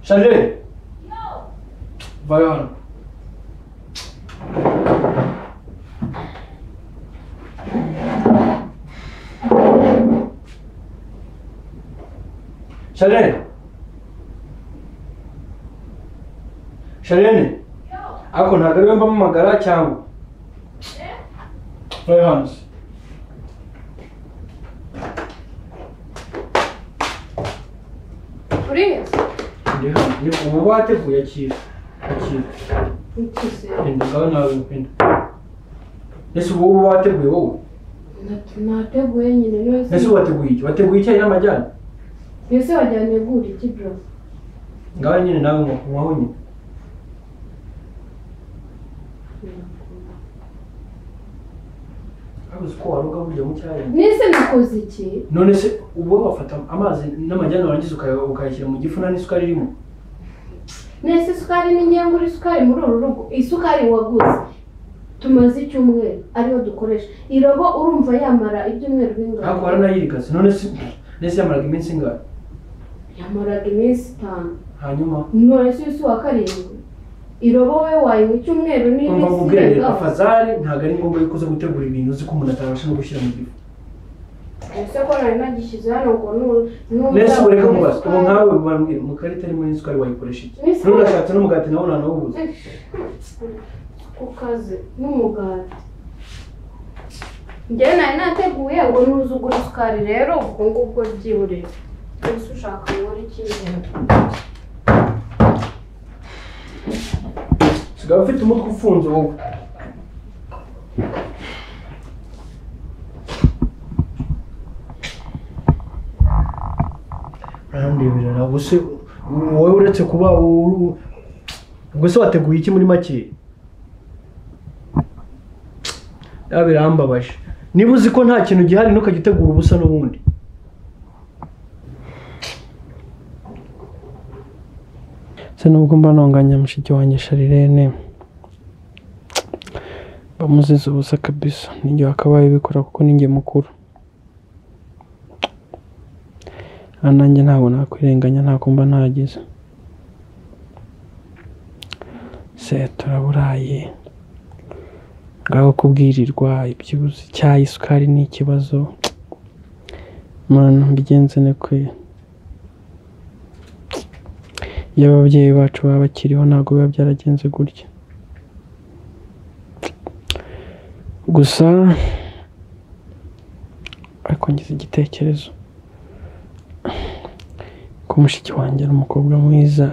Sherry! Vad gör du? Sherry! Sherry! Ako ntagarwe mba magara cyangwa? Roy Hans. Привет. Ndi hano. Ni ubu bateguye akiza. Akiza. Pinda ndabona abantu pinda. Ese ubu ubu wateguye wowe? nateguye nyine Ese neza wateguye iki? Wateguye icyayi n'amajyane? mbese wajyanye gura iki bro Ngaho nyine nawe nko- nkaho nyine. Abuze uko waroga burya mu cyayi. nese nakoze iki None se ubu wafata amazi n'amajyane warangiza ukaya- ukayashyira mu gifu nta n'isukari irimo? nese isukari ni ngiye ngura isukari muri uru rugo isukari waguze tumaze icyumweru ariyo dukoresha irobo urumva yamara ibyumweru Ariko bingahe waranayirikaze. None se nese yamaraga iminsi ingahe? yamaraga iminsi itanu Hanyuma none se uyu si uwa karindwi irobo we wayinywa icyumweru Umva n'iminsi nkubwire irengaho afazari ntabwo ari ngombwa yuko uza gutegura ibintu uzi ko umuntu atabasha no gushyira mu gifu. ese ko nari nagishyize hano ngo nu- n'ubu Nese ureka yakora mubaza ubu isukari. nkawe bambwira mu karita arimo n'isukari wayikoresha iki? N'isukari. Ntugashatse n'umugati nawo nanawubuze. ku kazi n'umugati njyewe nari nateguye ngo nuza ugura isukari rero ubwo ngubwo byiburire ese ushaka ngura ikindi Usigaye ufite umutwe ufunze wowe. Urandebera ntabwo se wowe uretse kuba uru- ubwo se wateguye iki muri make? Ya birambabaje. Niba uzi ko nta kintu gihari ntukajya utegura ubusa n'ubundi. se nubwo mba ntonganya mushiki wanjye sharirene bamuziza ubusa kabisa n'igihe wakabaye ubikora kuko ninjye mukuru aha nanjye ntabwo nakwirenganya nta kumva ntagize se turaburaye ngaho kubwirirwa ibyibuze icyayi isukari ni ikibazo mana mbigenze ni kwe iyo ababyeyi bacu baba bakiriho ntabwo biba byaragenze gutya gusa ariko ngize igitekerezo ko mushiki wanjye ari umukobwa mwiza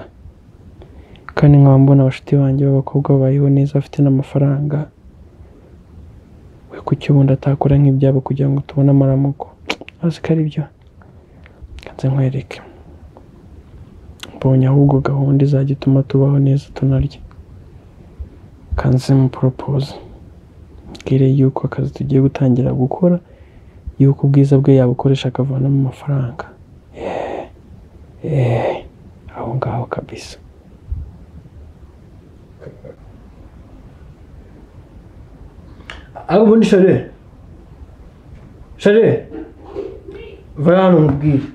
kandi nkaba mbona abashuti banjye b'abakobwa babayeho neza afite n'amafaranga we kuki ubundi atakora nk'ibyabo kugira ngo tubone amaramuko azi ko ari byo kanze nkwereke mbonye ahubwo gahunda izajya ituma tubaho neza tunarya kanzemu poropoze mbwire yuko akazi tugiye gutangira gukora yuko ubwiza bwe yabukoresha akavanamo amafaranga Yeee. Yeee. aho ngaho kabisa aho ubundi share share va hano nkubwire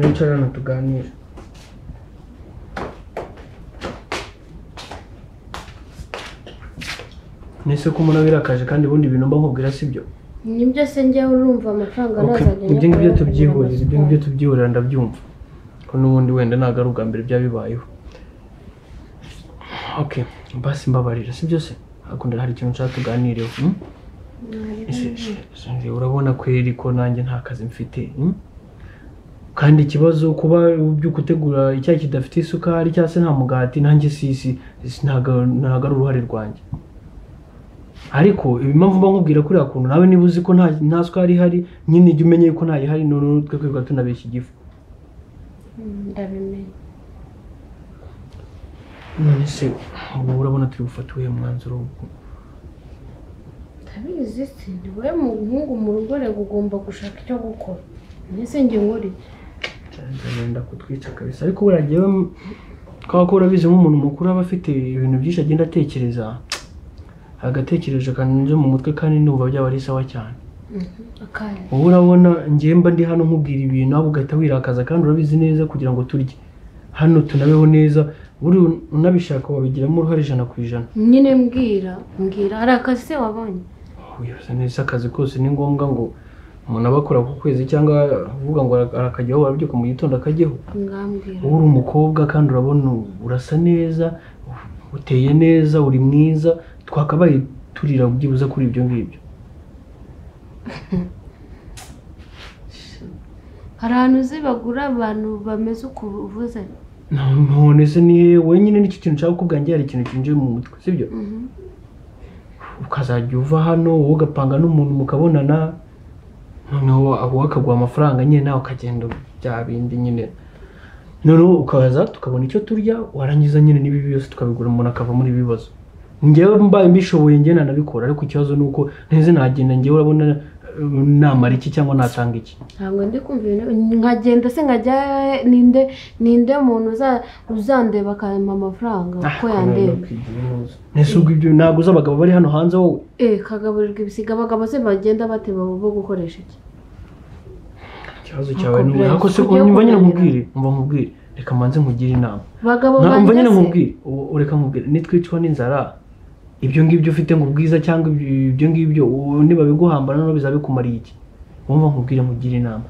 nicara hano tuganire nese ko umuntu aba yarakaje kandi ubundi ibintu mba nkubwira si byo nibyo se njyewe urumva amafaranga Okay, ntazajya ibyo ngibyo nyakora tubyihurira ibyo ngibyo akagura tubyihurira ndabyumva ko n'ubundi wenda ntabwo ari ubwa mbere byabibayeho okay basi mbabarira si byose hakunda hari ikintu nshaka tuganireho hmm? amafaranga. Ese- ese- ese urabona kweri ko nanjye nta kazi mfite hmm? kandi ikibazo kuba ubyuka utegura icyayi kidafite isukari cyangwa se nta mugati nanjye sisi ntabwo ntabwo ari uruhare rwanjye ariko impamvu mba nkubwira kuriya kuntu nawe niba uzi ko nta nta sukari ihari nyine jya umenya yuko ntayihari noneho twe kwirirwa tunabeshya igifu Mm, ndabimenye none se ubu urabona turi bufate uwuhe mwanzuro ndabizi se ni wowe muhungu mu rugo rero ugomba gushaka icyo gukora mbese njye nkora iki wenda kutwica kabisa ariko buriya njyewe kubera ko urabizi nk'umuntu mukuru aba afite ibintu byinshi agenda atekereza agatekereje kanyuze mu mutwe kandi n'ubu byaba ari sawa cyane Mhm, akanya wowe urabona njyewe mba ndi hano nkubwira ibintu nawe ugahita wirakaza kandi urabizi neza kugira ngo turye hano tunabeho neza buri unabishaka wabigiramo uruhare ijana ku ijana nyine mbwira mbwira hari akazi se wabonye wiyose neza akazi kose ni ngombwa ngo umuntu aba akora ku kwezi cyangwa uvuga ngo arakajyaho warabyuka mu gitondo akajyaho mwambwira wowe uri umukobwa kandi urabona urasa neza uteye neza uri mwiza twakabaye turira byibuze kuri ibyo ngibyo hari ahantu uzi bagura abantu bameze uko uvuze none se ni hehe? wenyine nicyo kintu nshaka kukubwira njye hari ikintu kinjiye mu mutwe sibyo Mhm. ukazajya uva hano wowe ugapanga n'umuntu mukabonana noneho wowe akaguha amafaranga nyine nawe ukagenda bya bindi nyine noneho ukaza tukabona icyo turya warangiza nyine n'ibibi byose tukabigura umuntu akava muri ibi bibazo njyewe mbaye mbishoboye njye nanabikora ariko ikibazo ni uko nteze nagenda njyewe urabona eh, namara iki cyangwa natanga iki ntabwo ndi kumva ibintu nkagenda se nkajya ninde ninde muntu uza- uzandeba akampa amafaranga uko yandeba ese ubwo ibyo ntabwo uzi abagabo bari hano hanze wowe eh kagaburirwa ibisiga abagabo se bagenda bateba bo gukoresha iki ikibazo cyawe ni Nakubwira, ariko se tujye umva nyine kuganira. nkubwire umva nkubwire reka manze nkugire inama bagabo Na- umva nyine banjye se nkubwire u- ureka nkubwire nitwicwa n'inzara ibyo ngibyo ufite ngo ubwiza cyangwa ibyo ibyo ngibyo u- nibabiguhambana noneho bizabikumariye iki wumva nkubwire nkugire inama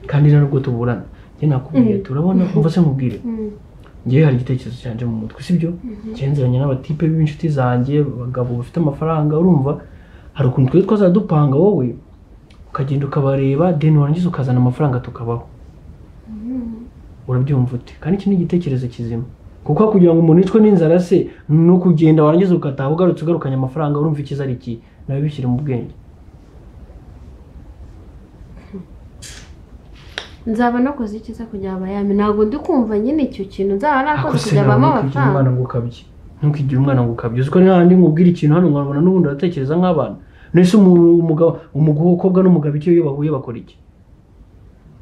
kandi nta nubwo tuburana njye nakubwiye turabona umva se nkubwire Mm. njyewe hari igitekerezo cyanjye mu mutwe sibyo njyewe nziranye n'abatipe b'inshuti zanjye abagabo bafite amafaranga urumva hari ukuntu twe twazajya dupanga wowe ukagenda ukabareba deni warangiza ukazana amafaranga tukabaho urabyumva ute kandi iki ni igitekerezo kizima kuko kugira ngo umuntu yicwe n'inzara se ni ukugenda warangiza ugataha ugarutse ugarukanye amafaranga urumva ikiza ari iki nawe bishyire mu bwenge nzaba nakoze icyiza kugira bayame ntabwo ndi kumva nyine icyo kintu nzaba ako nakoze se kugira nawe ntukigire bamo umwana amafaranga ngo ukabye ntukigire umwana ngo ukabye uziko n'ahandi nkubwira ikintu hano nkabona n'ubundi uratekereza nk'abana nese umu- umugabo umukobwa n'umugabo icyo iyo bahuye bakora iki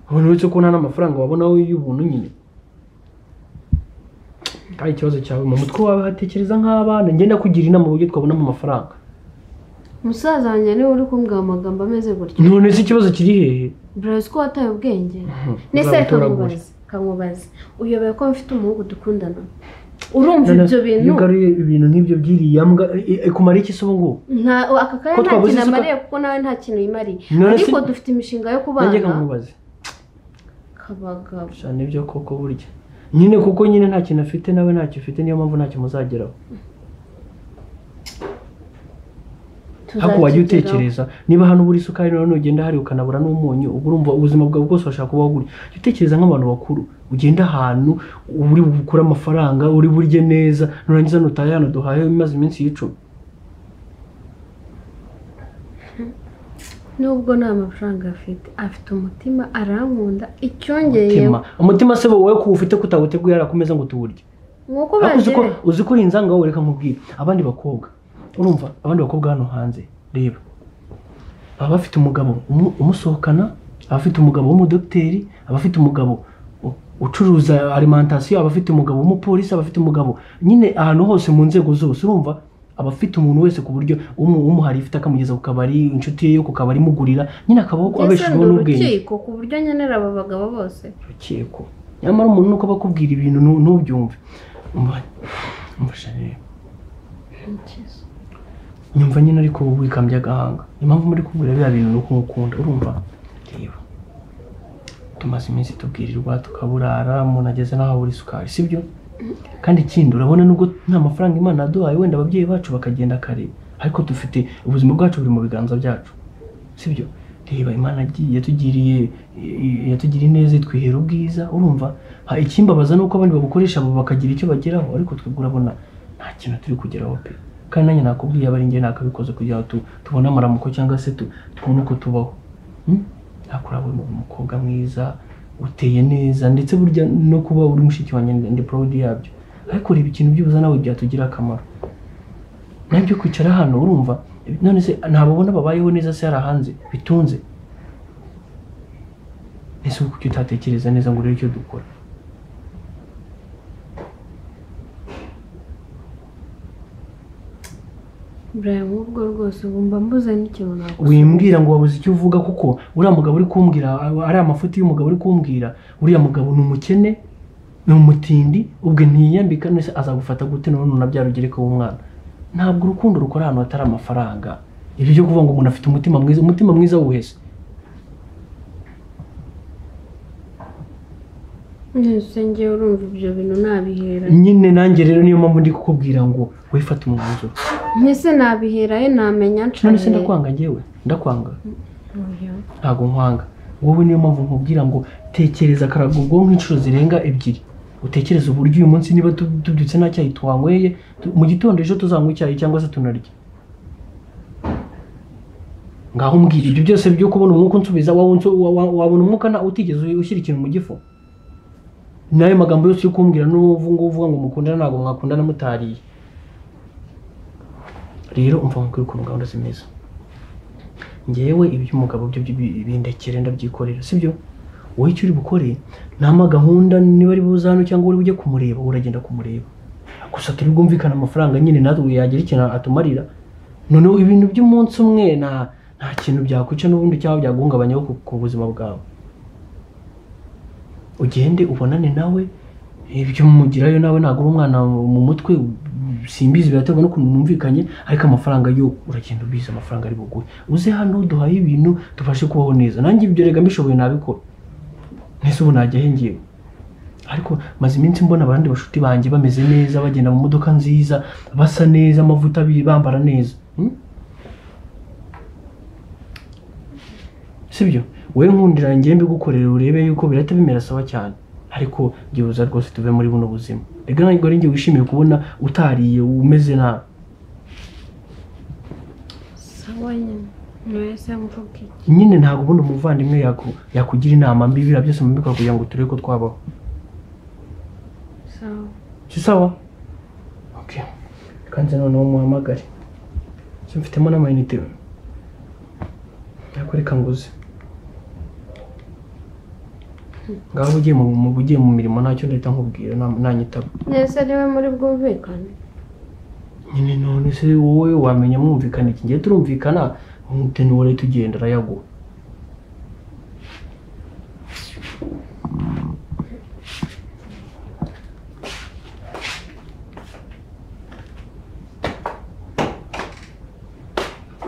ubona uretse ko nta n'amafaranga wabona wowe y'ubuntu nyine ari ikibazo cyawe mu mutwe wawe hatekereza nk'abana njye ndakugira inama uburyo twabonamo amafaranga musaza wanjye niwe uri kumbwira amagambo ameze gutya none se ikibazo kiri hehe burazi ko wataye ubwenge Uzaba nese utoragura. kamubaze kamubaze uyobewe ko mfite umuhungu dukundana urumva None ibyo iyo bintu ugaruye ibintu nk'ibyo by'iriya mbwa i- i- kumara iki se ubu ngubu nta aka Ko kanya nta twabuze kintu isuka- amariye kuko nawe nta kintu yimariye None se- ariko dufite imishinga yo nanjye kubana nkamubaza kabagabo gusa nibyo koko burya nyine kuko nyine nta kintu afite nawe ntacyo ufite niyo mpamvu ntacyo muzageraho ariko wajya tuzakigeraho. utekereza niba hano ubura isukari none ugenda hari ukanabura n'umunyu ubwo urumva ubuzima bwawe bwose washaka kubaho gutya jya utekereza nk'abantu bakuru ugenda ahantu uri bukure amafaranga uri burye neza nurangiza nutahe hano duhahe imaze iminsi y'icumi nubwo nta mafaranga afite afite umutima arankunda icyongeye umutima umutima se wowe kuwufite kutawuteguye yarakomeza ngo tuwurye nk'uko Ariko uzi ko baje uzi ko iyi nzanga wowe reka nkubwire abandi bakobwa urumva abandi bakobwa hano hanze reba baba bafite umugabo umu- umusohokana abafite umugabo w'umudogiteri abafite umugabo u- ucuruza alimentation abafite umugabo w'umupolisi abafite umugabo nyine ahantu hose mu nzego zose urumva abafite umuntu wese ku buryo umu- umuhari ifite akamugeza ku kabari inshuti ye yo ku kabari imugurira nyine akabaho mbese ndi abeshejweho n'ubwenge urukiko ku buryo nkenera aba bagabo bose rukiko nyamara umuntu nuko aba akubwira ibintu ntu- ntubyumve umva umva Chanel, nyumva nyine ariko ubu wikambye agahanga impamvu muri kubura biriya bintu nuko ukunda urumva reba tumaze iminsi tubwirirwa tukaburara umuntu ageze n'aho abura isukari sibyo kandi ikindi urabona nubwo nta mafaranga imana yaduhaye wenda ababyeyi bacu bakagenda kare ariko dufite ubuzima bwacu buri mu biganza byacu sibyo reba imana yagiye yatugiriye yatugiriye neza itwihera ubwiza urumva ha ikimbabaza nuko abandi babukoresha abo bakagira icyo bageraho ariko twebwe urabona nta kintu turi kugeraho pe kandi nanjye nakubwiye aba ari njye nakabikoze kugira ngo tu- tubone amaramuko cyangwa se tu- tubone uko tubaho Hmm? ariko urabona uri umukobwa mwiza uteye neza ndetse burya no kuba uri mushiki wanjye ndi- ndi proud yabyo ariko reba ikintu byubuza nawe byatugira akamaro nabyo kwicara hano urumva none se ntabwo ubona babayeho neza se hari hanze bitunze ese kuki utatekereza neza ngo urebe icyo dukora buraya nk'ubwo rwose ubu mba mbuze n'ikintu nagusubiza wimbwira ngo wabuze icyo uvuga kuko uriya mugabo uri kumbwira ari amafuti y'umugabo uri kumbwira uriya mugabo ni umukene ni umutindi ubwe ntiyiyambika nese azagufata gute none unabyara ugereka w'umwana ntabwo urukundo rukora ahantu hatari amafaranga ibyo byo kuvuga ngo umuntu afite umutima mwiza umutima mwiza wuhese mbese ngewe urumva ibyo bintu nabihera nyine nanjye rero niyo mpamvu ndi kukubwira ngo wifate umwanzuro mbese nabihera he namenya none nshaje se ndakwanga njyewe ndakwanga Oya. ntabwo nkwanga wowe niyo mpamvu nkubwira ngo tekereza karaga ubwonko inshuro zirenga ebyiri utekereze uburyo uyu munsi niba tu- tubyutse nta cyayi tuwanyweye tu- mu gitondo ejo tuzanywa icyayi cyangwa se tunarya ngaho umbwira ibyo byose byo kubona umwuka unsubiza wa- wa- wa- wabona umwuka na- utigeze ushyira ikintu mu gifu n'ayo magambo yose yo kumbwira n'ubu ngubu uvuga ngo mukundana ntabwo mwakundana mutariye rero umva nkubwira ukuntu gahunda zimeze ngewe iby'umugabo byo byo bi- bindekere ndabyikorera sibyo wowe icyo uri bukore nta ma gahunda niba ari buze hano cyangwa uri bujye kumureba uragenda kumureba gusa turi bwumvikane amafaranga nyine natwe yagira ikintu atumarira noneho ibintu by'umunsi umwe nta nta kintu byakwica n'ubundi cyangwa byaguhungabanyaho ku, ku buzima bwawe ugende ubonane nawe ibyo mugirayo nawe ntabwo uri umwana mu mutwe simbizi biraterwa n'ukuntu mwumvikanye ariko amafaranga yo uragenda ubizi amafaranga ari buguhe uze hano duhaye ibintu tubashe kubaho neza nanjye ibyo rega mbishoboye nabikora ntese ubu najya he ngewe ariko maze iminsi mbona abandi bashuti banjye bameze neza bagenda mu modoka nziza basa neza amavuta bi- bambara neza Hmm? sibyo wowe nkundira njye mbigukorera urebe yuko birahita bimera sawa cyane ariko byibuza rwose tuve muri buno buzima reka ntabwo ari njye wishimiye kubona utariye umeze nabi sawa nyine mbese mvuga iki nyine ntabwo ubundi umuvandimwe yaku- yakugira inama mbi biriya byose mubikora kugira ngo turebe ko twabaho sawa si sawa okay. kandi noneho muhamagare so mfitemo n'amayinite ariko reka nguze ngaho uba ugiye mu mu- ugiye mu mirimo ntacyo ndahita nkubwira nta- nanyitaba mbese ari we muri bwumvikane nyine none se wowe wamenya mwumvikana iki ngiye turumvikana umuteni wa leta ugenda arayaguha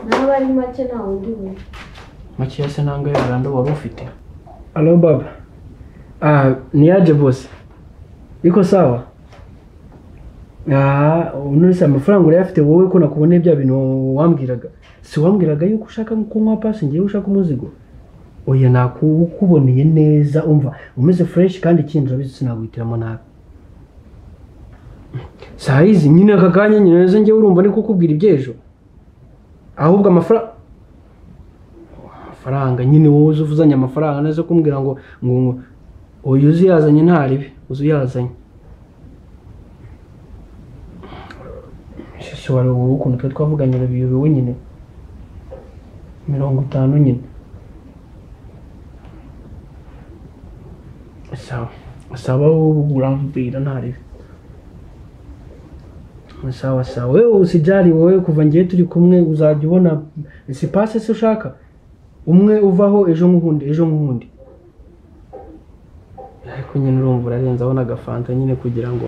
nawe ari make nta wundi we makeya se nanga y'uruganda wari ufite alo baba ah niyaje bose iko sawa ah none se amafaranga urayafite wowe ko nakuboneye bya bintu wambwiraga si wambwiraga yuko ushaka kunywa pasi ngewe ushaka umuzigo oya nakuboneye neza umva umeze fureshi kandi ikindi urabizi sinaguhitiramo nabi saa hizi nyine aka kanya nyine neza ngewe urumva ni kukubwira iby'ejo ahubwo amafaranga amafaranga nyine wowe uzi uvuzanye amafaranga neza kumbwira ngo ngo ngo uyu uzi yazanye ntaribe uzi uyazanye shusho wari wowe ukuntu twari twavuganye biyobewe nyine mirongo itanu nyine sawa sawa wowe urambwira ntaribe sawa sawa wewe usijari wowe kuva ngiye turi kumwe uzajya ubona si pase se ushaka umwe uvaho ejo nk'undi ejo nk'undi ariko nyine urumva urarenze abona agafanta nyine kugira ngo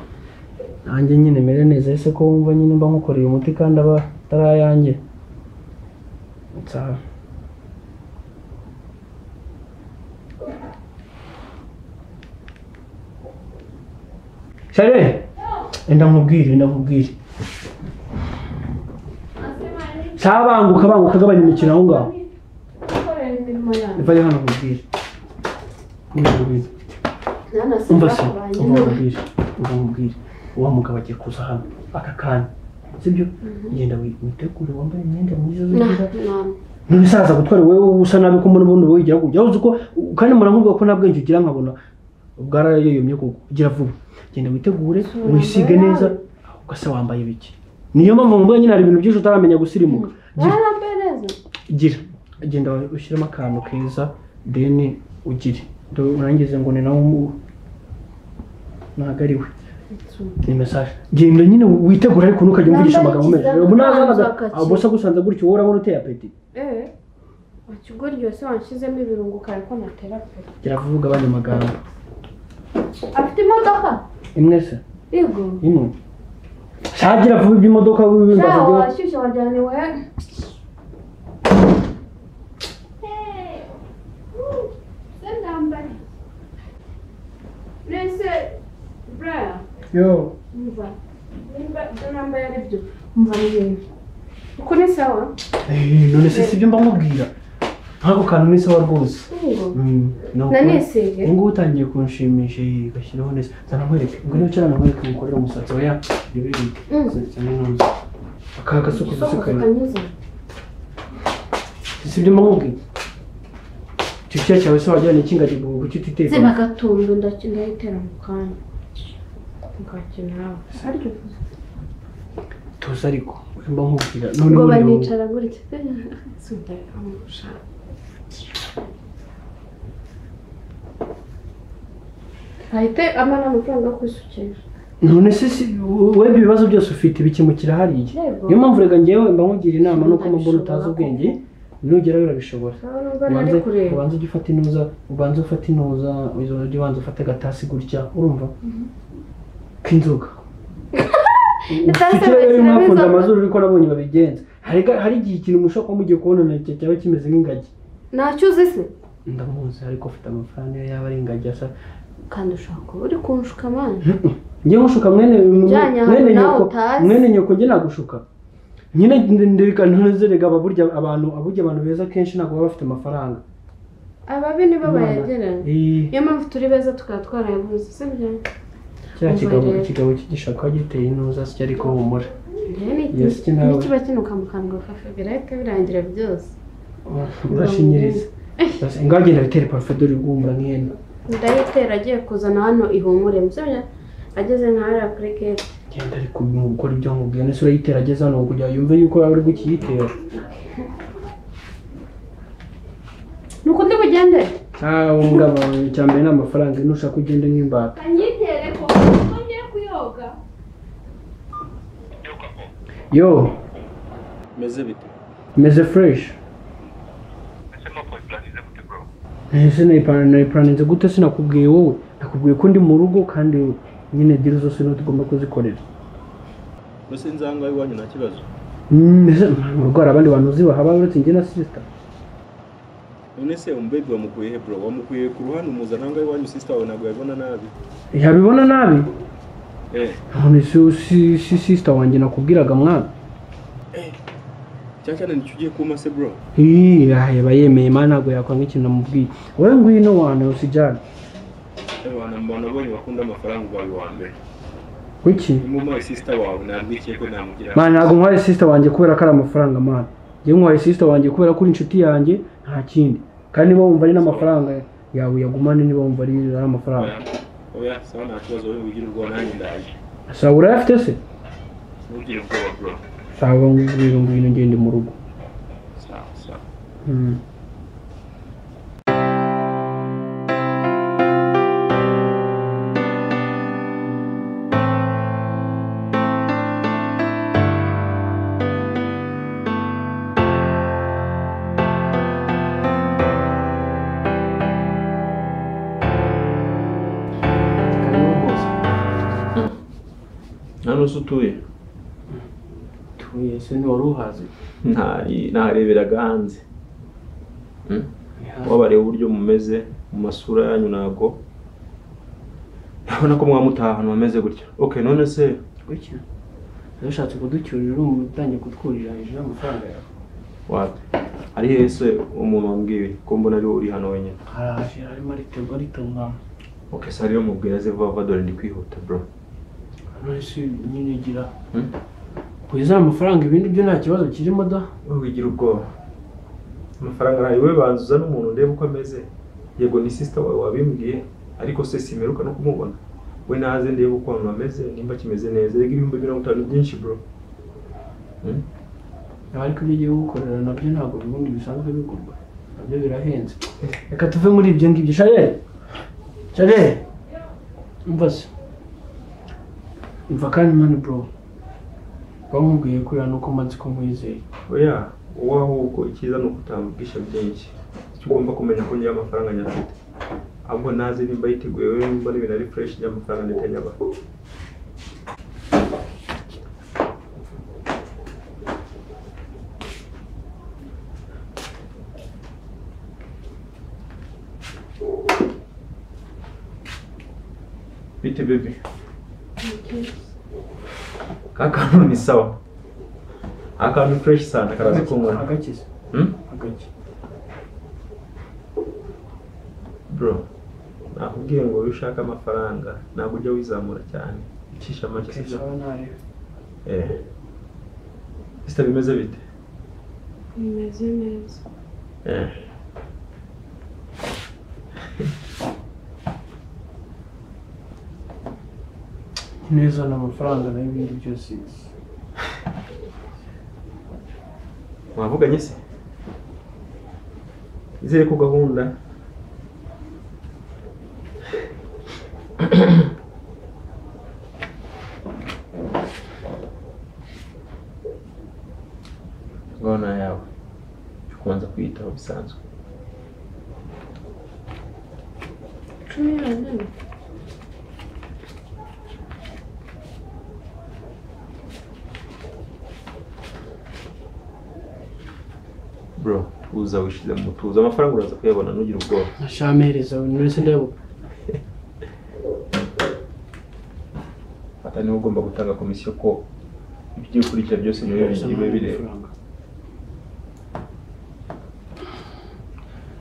nanjye nyine mere neza ese ko wumva nyine mba nkukoreye umuti kandi aba atari ayanjye nzaba shere enda mubwire enda mubwire sabanguka banguka gabanya umukino aho ngaho gukorera imirimo yanyu vaya hano mubwire Umva mubwire umva se umva mubwire umva mubwire wa mugabo agiye kuza hano aka kanya sibyo genda wi- witegure wambaye imyenda myiza uzagera ntubisaza gutwara wowe usa nabi ko umuntu ubundi wowe igihugu ujya uzi ko kandi muramubwira ko nta bwenge ugira nkabona bwarayoyomye kugira vuba genda witegure Sura wisige yawe. neza ugasa wambaye bike niyo mpamvu mvuga nyine hari ibintu byinshi utaramenya gusirimuka Gira- warambereza gira genda ushyiremo akantu keza deni ugire Ndo- urangize ngo ni nawe umu- ntabwo ari we ni mesaje genda nyine witegura ariko ntukajya umvugisha Nambaye amagambo meza ikizamini, ubu nazaga nambaye akaki. abo se agusanze gutyo wowe urabona uteye apeti eee ikigo ryose wanshyizemo ibirungo kare ko natera pe gira vuba ugabanya amagambo afite imodoka imwe se yego imwe shagira vuba iby'imodoka nta wibimbaza ibyo washyushye wajyaniwe mbese buraya yo umva nimba ibyo nambaye ari byo umva n'ibintu uko ni sawa Eh, none se sibyo mba mubwira nk'ako kantu ni sawa rwose ngo Mm, no, naneseye ubu ngubu utangiye kunshimisha iyi gashyiraho neza zana nkwereke ngo niba ucara nkwereke ngukorere umusatsi oya ntibirike Mm. cyane ntuzi akaha gasuku isoko gusukaye kakanyuze sibyo mba mubwira icyo kiya cyawe se wajyana iki ngajya kuki zina utitekwa agatundu ndayitera mu kanya ngakina nawe aryo tuzi ariko mba nkubwira ngo noneho reba banicara gutya sindayamurusha ahite amara amafaranga yo kwisukisha none se si webye ibibazo byose ufite bikemukira hariya Yego. niyo mpamvu reka ngewe mba nkugira inama nuko Nabishobora mbona utazi koko. ubwenge nugerayo urabishobora urabona ubwo ubanze nari kureba ubanze ujye ufata intuza ubanze ufate intuza izo ujye ubanza ufate agatasi gutya urumva k'inzoga Itasi ufite rero bashyiramo mwafunze inzoga. amazuru uriko nabonye babigenza hari ga- hari igihe ikintu mushobora kuba mugiye kubona na cyo cyaba kimeze nk'ingagi ntacyo uzi se ndamuzi ariko ufite amafaranga iyo yaba ari ingagi asa kandi ushaka kuba uri kunshuka amana njye nkushuka mwene Ujyanye ahantu mwene nawe nyoko utazi. mwene nyoko njye nagushuka nyine ndeka ntuzerega ababurya abantu aburya abantu beza kenshi ntabwo baba bafite amafaranga ababi nibo Imana. bayegeranya Eh, niyo mpamvu turi beza tukaba twarayabuze sibyo kiriya Umva kigabo rero. kigabo cy'igishaka giteye intuza si ariko humura Yes, Iki iki nawe. kiba kinuka mu kanwa kafe birahita birangira byose urashinyiriza Urasa- ngagendera bitera parufe dore ugumura nk'ihene ndayitera agiye kuzana hano ihumure musonya ageze nkahariya kuri gate genda ari gukora ibyo nkubwiye nese urayitera ageze hano kugira ngo yumve yuko yaba ari gukiyitera nuko undi bugende ntawe mugabo icya mbere ni amafaranga nushaka ugende nk'imbata kanyitere ko ngiye kuyoga yo meze bite meze fureshi ese nuko birangize gute bro ese nayipuraninze gute sinakubwiye wowe nakubwiye ko ndi mu rugo kandi nyine diri zose niho tugomba kuzikorera mbese inzanga y'iwanyu nta kibazo Mm, ese mu rugo hari abandi bantu uzi bahaba uretse njye na sisita none se umubedi wamukuye he bro wamukuye ku ruhande umuzananga y'iwanyu sisita wawe ntabwo yabibona nabi yabibona nabi eh none si- si si sisita wanjye nakubwiraga mwana cyane cyane nicyo ugiye kuma se bro Ih, ah, yaba yemeye mana ntabwo yakora nk'ikintu namubwiye wowe ngwino wana usijyane abantu mbona abonye bakunda amafaranga ubaye uwa mbere kuki nimumpaye sisita wawe nabwikiye ko namugira mana ntabwo nkwaye sisita wanjye kubera ko ari amafaranga mana njyewe nkwaye sisita wanjye kubera ko uri inshuti yanjye nta kindi kandi niba wumva ari n'amafaranga yawe uyagumane niba wumva ari ari amafaranga oya oya sawa nta kibazo wowe ugira ubwoba nanjye ndaje sawa urayafite se ntugire ubwoba bro sawa ngwino ngwino ngende mu rugo sawa sawa Mm. nta n'uzi utuye Tu- ese ntiwari uhazi Nta- nareberaga hanze Mm. wabareba uburyo mumeze mu masura yanyu ntabwo urabona ko mwamutaha ahantu hameze gutya okay none se gutya nashatse kuducyurira urumva utangiye kutwuriranyije n'amafaranga yawe wate ari hehe se umuntu wambwiye ko mbona ariwe uri hano wenyine araje arimo ariterwa aritungana okay se ariyo mubwira ze vuba vuba dore ndi kwihuta bro none se nyine ugira Hmm? kugeza amafaranga ibindi byo nta kibazo kirimo da wowe wigira ubwoba amafaranga ntayo wowe banzuza n'umuntu ndebe uko ameze yego ni sisita wawe wabimbwiye ariko se simeruka no kumubona we naze ndebe uko abantu bameze nimba kimeze neza rega ibihumbi mirongo itanu byinshi bro Hmm? ariko ibyo ugiye gukorera nabyo ntabwo ubundi bisanzwe bigurwa nabyo birahenze reka tuve muri ibyo ngibyo sharere sharere umva se umva kandi mani bro bamubwiye kurira nuko umaze ko nkwizeye oya wowe ahubwo icyiza ni ukutambwisha byinshi icyo ugomba kumenya ko ngira amafaranga nyafite ahubwo naze nimba yiteguye we nimba n'ibintu ari fureshi ngira amafaranga ndetse nyaba bite bebe ka kantu ni sawa akantu fureshi sana karaza kunywa agakiza Hmm? agaki bro nakubwiye ngo iyo ushaka amafaranga ntabwo ujya wizamura cyane icisha make sibyo sawa ntareba eh sita bimeze bite bimeze neza eh neza ni amafaranga nayo ibindi byose mwavuganye se izere ko gahunda gahunda yawe ukunze kwiyitaho bisanzwe cumi n'umunani bro uza wishize mu mutuzo amafaranga uraza kuyabona ntugire ubwoba nashamereza buri wese ndayabona fata niba ugomba gutanga komisiyo ko ibyo ukurikira byose niwe bigiwe bireba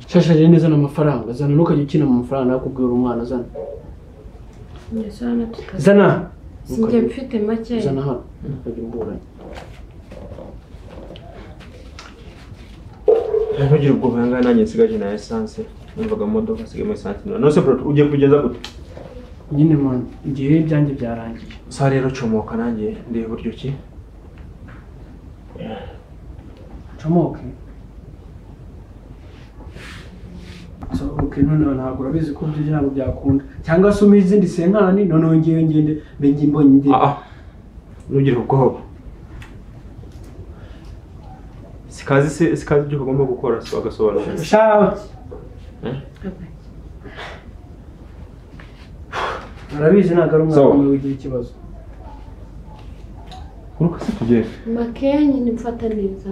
shashaje neza ni amafaranga zana ntukajya ukina mu mafaranga nakubwira umwana zana ndetse hano tutari zana sinjye mfite makeya zana hano ntukajya umburanye ntugire ubwoba aya ngaya nanjye nsigaje na esanse numvaga mu modoka nsigayemo esanse none se bro ugiye kugeza gute nyine mwana igihe ibyanjye byarangiye sa rero comoka nanjye ndeba uburyo ki comoke sohoke noneho ntabwo urabizi ko ibyo ntabwo byakunda cyangwa se umize izindi senkani noneho ngewe ngende mbenge mbonye indi ah ah ntugire ubwoba sikazi se sikazi ibyo ugomba gukora so agasobanura shawe arabizi ntabwo ari umwana So. umwe wigira ikibazo uruka se tugende makeya nyine mfata neza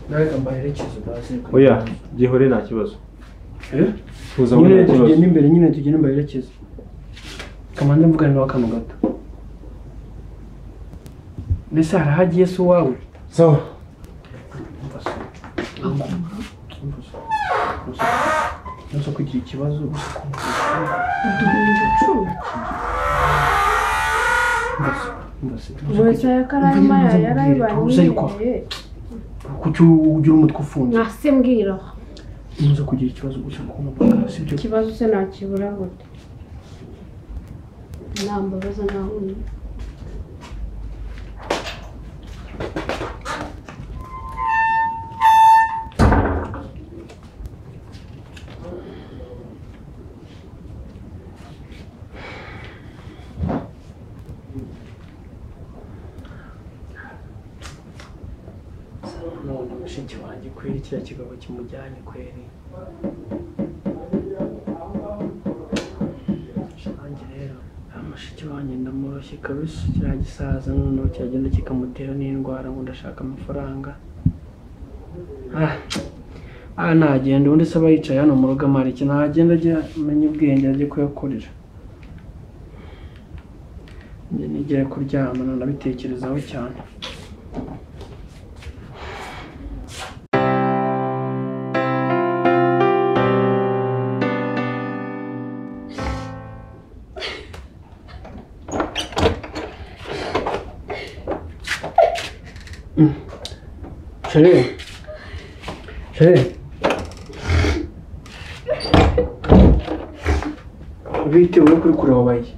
nawe mbaherekeze baze oya byihore nta kibazo Eh? tuza ngo nyine nta kibazo tugenda imbere nyine tugenda mbaherekeze kamanze mvugane nawe akantu gato mbese hari aho agiye se uwawe sawa Umva se. Umva se. Umva se. Uza kugira ikibazo uduhumbi icumi Umva se. Umva se. Uza umuntu kugira- yakarayima Uza yikwa. yarayibaniye kuki ugira umutwe ufunze mwase mbwira uza kugira ikibazo gusa kumubwira sibyo ikibazo se nakibura gute nambabaza naho uri none mushiki wanjye kweri kiriya kigabo kimujyanye kweri nanjye rero ama mushiki wanjye ndamoroshye kabisa kiriya gisaza noneho cyagenda kikamutera n'indwara ngo ndashaka amafaranga Ah, ah nagenda ubundi se aba yicaye hano mu rugo amarike nagenda ajya amenya ubwenge ajye kuyakorera njye nigere kuryama nanabitekerezaho cyane Chérie. Chérie. bitewe no kuri kureba bayi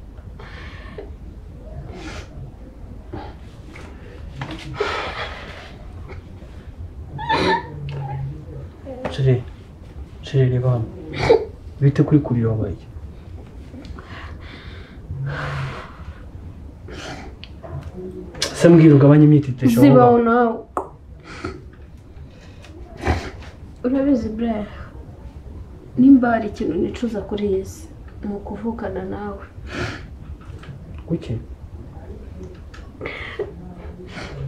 Chérie. Chérie reba hano bite kuri kureba bayi se mbwira ugabanye imyitetesho aho zibaho ngaho. nawe urabizi burera nimba hari ikintu nicuza kuri iyi si ni ukuvukana nawe kuki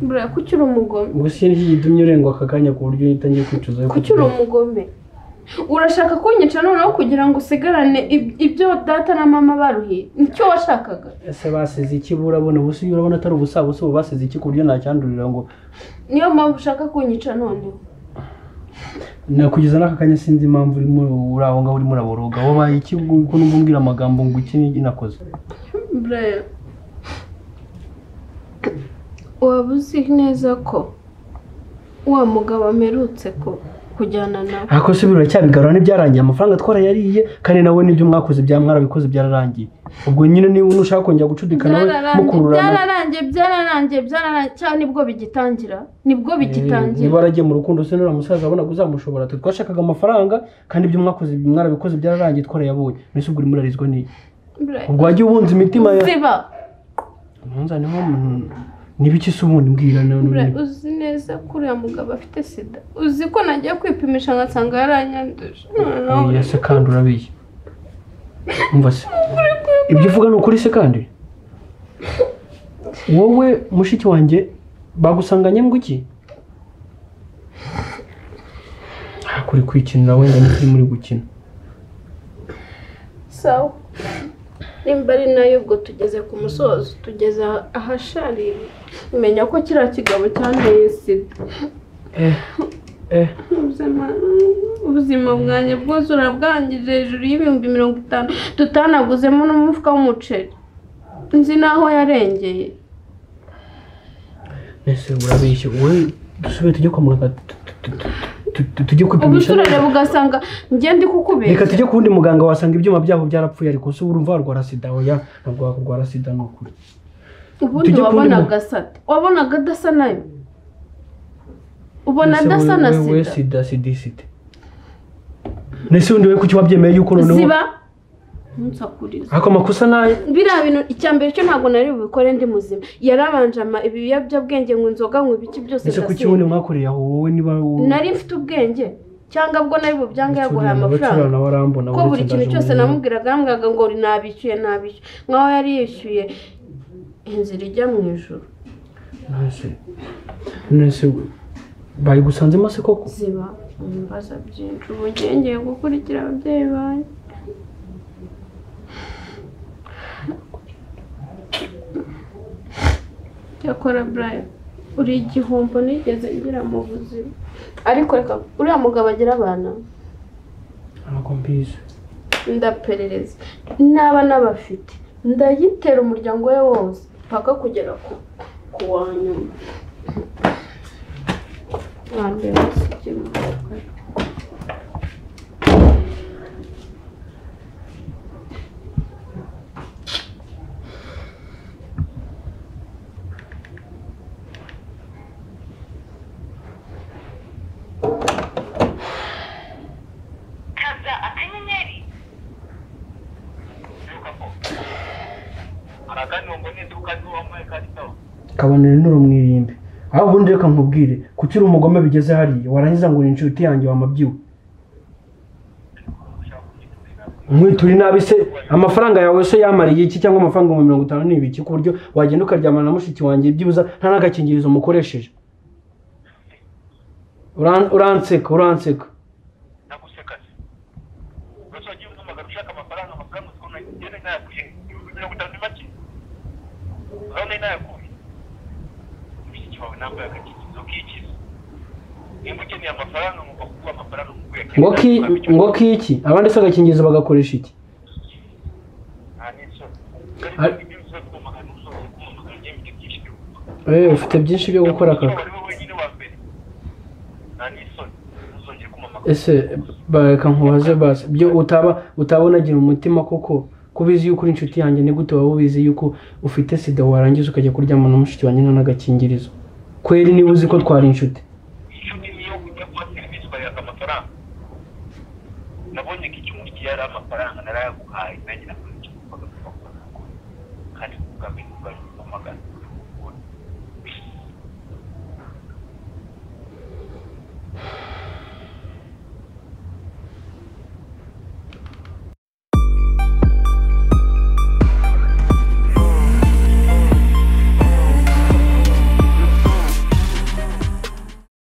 burera kuki uri umugome gusa iyo nicyo gitumye urenga aka kanya ku buryo uhita ngiye kwicuza yo kuki uri umugome urashaka kunyica noneho kugira ngo usigarane ib- ibyo data na mama baruhiye nicyo washakaga ese basize iki burabona ubu se urabona atari ubusabusa ubu basize iki ku buryo nacyandurira ngo niyo mpamvu ushaka kunyica noneho nakugeza n'aka kanya sinzi impamvu urimo uri aho ngaho urimo uraboroga wabaye iki kuko n'ubwo umbwira amagambo ngo iki n'iki nakoze burera waba uzi neza ko wa mugabo amerutse ku- kujyana nawe ako se biracyabigarura n'ibyarangiye amafaranga twarayariye kandi nawe n'ibyo mwakoze bya mwarabikoze byararangiye ubwo nyine niba nushaka kongera gucudikana we mukururana byararangiye byararangiye byararangiye cyane nibwo bigitangira nibwo Eh, niba bigitangira waragiye mu rukundo se nuriya musaza wabonaga uzamushobora twe twashakaga amafaranga kandi ibyo mwakoze mwarabikoze byararangiye twarayabonye mbese ubwo urimo urarizwa n'iyi ubwo wagiye ubunza imitima ya ziba munzani nko n'ibiki se ubundi mbwira none uzi neza ko uriya mugabo afite sida uzi ko nagiye kwipimisha ngasanga yaranyanduje noneho oya se kandi urabiye umva se ibyo uvuga ni ukuri se kandi wowe mushiki wanjye bagusanganye ngo iki Ah, kuri kwikinira wenda ni kuri muri gukina sawa nimba ari nayo ubwo tugeze ku musozo tugeze aha- ahasharira umenya ko kiriya kigabo cyanteye sida eh eh ubuzima ubuzima bwanjye bwose urabwangije hejuru y'ibihumbi mirongo itanu tutanaguzemo n'umufuka w'umuceri nzi n'aho yarengeye ese urabeshya wowe dusubire tujye kwa muganga tu- tu- tu- tu- tujye kwipimisha ubuturere bugasanga njye ndi reka kukubeshya tujye ku wundi muganga wasanga ibyuma byaho byarapfuye ariko se urumva warwara sida oya ntabwo warwara sida ni ukuri ubundi tujye ku wundi wabonaga sate wabonaga adasa nayo ubona adasa na Ese wowe- wowe sida sida sida isite nese undi we kuki wabyemeye yuko noneho ziba ntusakuriza ako amakosa nayo biriya bintu icya mbere cyo ntabwo nari bubikore ndi muzima yarabanje ama ibiyobyabwenge ngo inzoga ngo ibiki byose ese kuki ndasinda. wundi mwakoreye aho wowe niba wowe- nari mfite ubwenge cyangwa bwo nari bubyanga yaguhaye Bacurana, amafaranga bacurana, warambona, ko uretse buri kintu ndaje cyose mu- namubwiraga yambwiraga ngo nabishyuye nabishyuye nkaho yari yishyuye inzira ijya mu ijoro nese nese bayigusanzemo se koko ziba ibibazo byinshi ubu ngiye ngiye gukurikira ababyeyi banjye cyakora burayi uri igihombo nigeze ngira mu buzima ariko reka uriya mugabo agira abana ntabwo mbizi ndaperereza naba n'abafite ndayitera umuryango we wose mpaka kugera ku ku wa nyuma Abantu benshi ibyo bikorwa. kaza akanyenyeri duka ko arakanongo n'iduka n'uwamuhaye karitaho kabanire nurumwirimbe aho ubundi reka nkubwire kuki uri umugome bigeze hariya warangiza ngo ni inshuti yanjye wamabyiwe nkwitura inabi se amafaranga yawe se yamariye iki cyangwa amafaranga ibihumbi mirongo itanu ni ibiki ku buryo wagenda ukaryamana na mushiki wanjye byibuza nta n'agakingirizo mukoresheje Uran- uranseka uranseka naguseka se urasa wagiye umpamagara ushaka amafaranga amafaranga uzi ko nagenda nayakuye ibihumbi mirongo itanu ni make urabona nayakuye mushiki wawe nambaye agakingirizo k'ikiza nimba ukeneye amafaranga ngomba kuguha amafaranga nguhe ngo ki- ngo kiki abandi se agakingirizo bagakoresha iki nta n'isoni Ar- ariko ibyo bivuze kumamagara n'usohoye kumamagara njyewe mfite byinshi byo gukora Eh, ufite byinshi byo gukora kaka Wari wowe wenyine wa mbere nta n'isoni ntuzongere kumamagara ese bareka nkubaze basi byo utaba utaba unagira umutima koko ko ubizi yuko uri inshuti yanjye ni gute waba ubizi yuko ufite sida warangiza ukajya kuryama na mushiki wanjye nta n'agakingirizo kweri niba uzi ko twari inshuti inshuti niyo ujya kuba serivisi ukareka amafaranga nabonye ko icyo umukiriya yari amafaranga narayaguhaye nagira